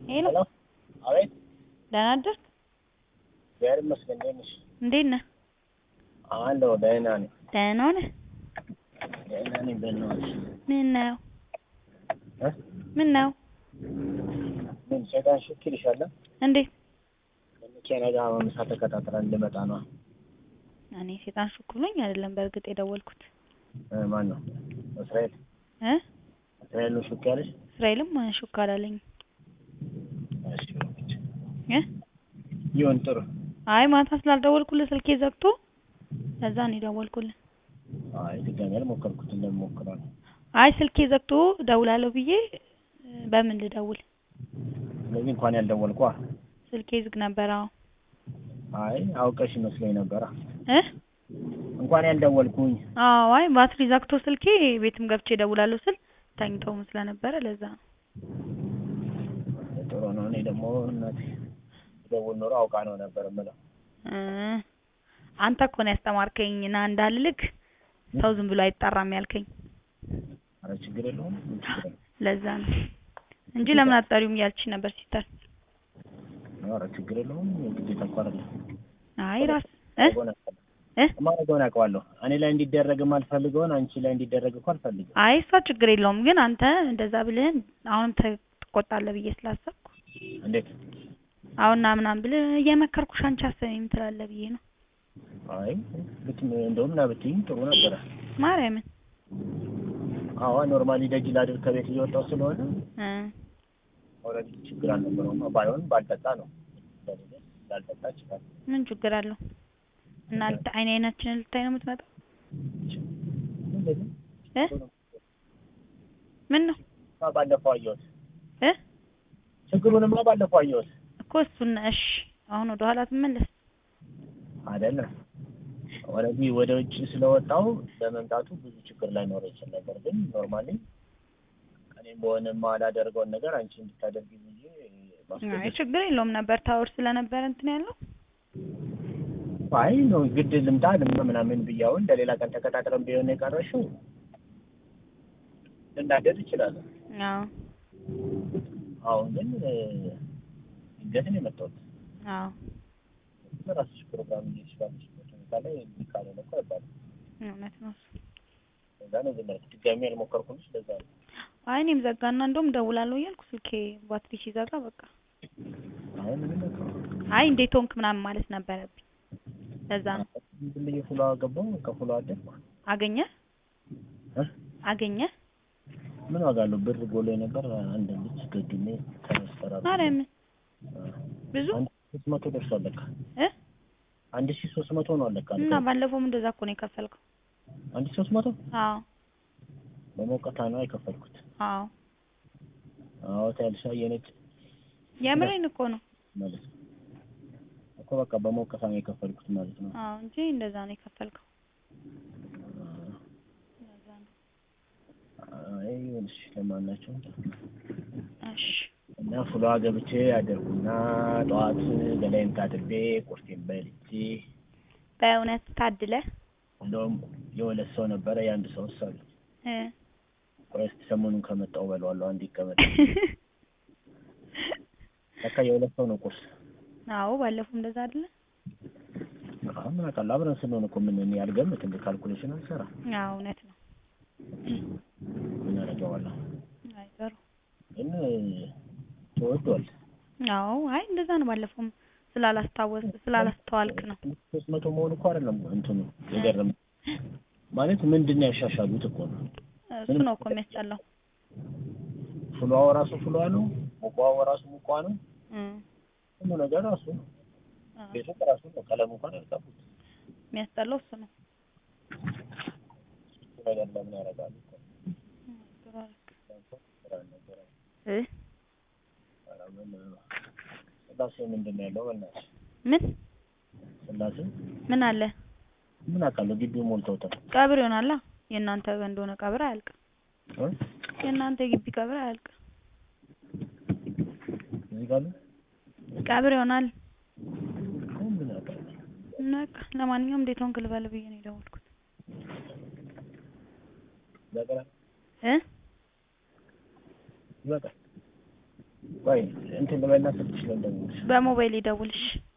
ሄሎ ሄሎ አቤት ደህና አደርክ? እግዚአብሔር ይመስገን እንዴት ነሽ እንዴት ነህ? አለሁ ደህና ነኝ ደህና ነህ? ደህና ነኝ በእናትሽ ምን ነው እ ምን ነው ምን ሰይጣን ሽክ ይልሻል እንዴት? ከመኪና ጋር ምሳ ተከታትለን እንድመጣ ነው እኔ ሴጣን ሹክ ብሎኝ አይደለም በእርግጥ የደወልኩት እ ማን ነው እስራኤል እ እስራኤል ነው ሹክ ያለሽ እስራኤልም ሹክ አላለኝም እሺ እ ይሁን ጥሩ አይ ማታ ስላልደወልኩልህ ስልኬ ዘግቶ ለዛ ነው የደወልኩልህ አይ ድጋሚ አልሞከርኩት እንደምሞክረው ነው አይ ስልኬ ዘግቶ እደውላለሁ ብዬ እ በምን ልደውል ስለዚህ እንኳን ያልደወልኳ ስልኬ ዝግ ነበር አዎ አይ አውቀሽ ይመስለኝ ነበራ እ እንኳን ያልደወልኩኝ አዎ አይ ባትሪ ዘግቶ ስልኬ ቤትም ገብቼ እደውላለሁ ስል ተኝተውም ስለነበረ ለዛ ነው ጥሩ ነው እኔ ደግሞ እናቴ ደውል ኖሮ አውቃ ነው ነበር የምለው እ አንተ እኮ ነው ያስተማርከኝ ና እንዳልልክ ሰው ዝም ብሎ አይጠራም ያልከኝ ኧረ ችግር የለውም ምን ችግር የለውም ለዛ ነው እንጂ ለምን አትጠሪውም እያልችሽ ነበር ሲስተር ኧረ ችግር የለውም ግዴታ እኮ አይደለም አይ ራስ እ እ የማደርገውን አውቀዋለሁ እኔ ላይ እንዲደረግ የማልፈልገውን አንቺ ላይ እንዲደረግ እኮ አልፈልግም አይ እሷ ችግር የለውም ግን አንተ እንደዛ ብልህን አሁንም ተ- ትቆጣለህ ብዬ ስላሰብኩ እንዴት አሁን ና ምናምን ብልህ እየመከርኩሽ አንቺ አሰሚም ትላለህ ብዬ ነው አይ ብት እንደውም ና ብትይኝ ጥሩ ነበረ ማርያምን አዎ ኖርማሊ ደጅ ላድር ከቤት እየወጣሁ ስለሆነ እ ኦልሬዲ ችግር አልነበረውም ባይሆን ባልጠጣ ነው ስለሌለ ላልጠጣ ይችላል ምን ችግር አለው እና ልታ- አይን አይናችንን ልታይ ነው የምትመጣው እንደዚህ እ ምን ነው ባለፈው አየሁት እ ችግሩንማ ባለፈው አየሁት እኮ እሱን እሺ አሁን ወደ ኋላ ትመለስ አይደለም ኦልሬዲ ወደ ውጭ ስለወጣው በመምጣቱ ብዙ ችግር ላይኖር ይችል ነበር ግን ኖርማሊ እኔም በሆነ ማላደርገውን ነገር አንቺ እንድታደርጊ ብዬ አይ ማስገደድ ችግር የለውም ነበር ታወር ስለነበረ እንትን ያለው አይ ነው ግድ ልምጣ ልምጣ ምናምን ብያውን ለሌላ ቀን ተቀጣጥረን ቢሆን የቀረሽው ልናደድ እችላለሁ አዎ አሁን ግን እ፣ ድንገት ነው የመጣሁት አዎ በራስሽ ፕሮግራም እየሄድሽ ባለሽበት ሁኔታ ላይ እንዲህ ካልሆነ እኮ አይባልም እውነት ነው እሱ ለዛ ነው ዝም ያልኩት ድጋሚ ያልሞከርኩልሽ ለዛ ነው አይ እኔም ዘጋና እንደውም ደውላለሁ እያልኩ ስልኬ ባትሪ ሲዘጋ በቃ አይ ምንም በቃ አይ እንዴት ሆንክ ምናምን ማለት ነበረብኝ ለዛ ነው ዝም ብዬ ፍሎ ገባሁ ከፍሎ አደርኩ አገኘ እ አገኘ ምን ዋጋ አለው ብር ጎሎ ነበር አንድ ልጅ ገድሜ ከመስፈራሩ ማርያምን ብዙ አንድ ሺህ ሶስት መቶ ደርሷል ለካ እ አንድ ሺህ ሶስት መቶ ነው ለካ እና ባለፈውም እንደዛ እኮ ነው የከፈልከው አንድ ሺህ ሶስት መቶ አዎ በሞቀታ ነው የከፈልኩት አዎ አዎ ታያልሻ የነጭ የምሬን እኮ ነው ማለት ነው እኮ በቃ በሞቀታ ነው የከፈልኩት ማለት ነው አዎ እንጂ እንደዛ ነው የከፈልከው ለዛ ነው አይ ይኸውልሽ ለማናቸውም እሺ እና ፍሏ ገብቼ አደርኩና ጠዋት ገላይን ታጥቤ ቁርሴን በልቼ በእውነት ታድለ እንደውም የሁለት ሰው ነበረ የአንድ ሰው አሉ እ ቆይ እስኪ ሰሞኑን ከመጣሁ እበለዋለሁ አንድ ይቀመጥ ለካ የሁለት ሰው ነው ቁርስ አዎ ባለፈው እንደዛ አይደለ አሁን ምን አውቃለሁ አብረን ስንሆን እኮ ምን እኔ አልገምትም ካልኩሌሽን አልሰራም አዎ እውነት ነው ምን አደርገዋለሁ አይ ጥሩ ግን ተወዷል አዎ አይ እንደዛ ነው ባለፈውም ስላላስታወስ ስላላስተዋልክ ነው ሶስት መቶ መሆኑ እኮ አይደለም እንትኑ የገረመኝ ማለት ምንድን ነው ያሻሻሉት እኮ ነው እሱ ነው እኮ የሚያስጠላው ፍሏው ራሱ ፍሏ ነው ሙቋው ራሱ ሙቋ ነው እ ሁሉ ነገር ራሱ ነው አዎ ቤቱ ራሱ ነው ቀለሙ እንኳን ያልቀቡት የሚያስጠላው እሱ ነው እሱ ነገር ለምን ያደርጋሉ እኮ ጥሩ አደረክ ስራ ነበረ እ ኧረ ምን ስላሴ ምንድን ነው ያለው በእናትሽ ምን ስላሴ ምን አለ ምን አውቃለሁ ግቢው ሞልተውታል ቀብር ይሆናላ የእናንተ እንደሆነ ቀብር አያልቅም እ የእናንተ የግቢ ቀብር አያልቅም እዚህ ጋር ነው ቀብር ይሆናል አሁን ምን አውቃለሁ በቃ ለማንኛውም እንዴት ሆንክ ልበል ብዬ ነው የደወልኩት ይበቃል እ ይበቃል ቆይ እንትን ልበልና ስልክሽ ላይ እንደምልሽ በሞባይል ይደውልሽ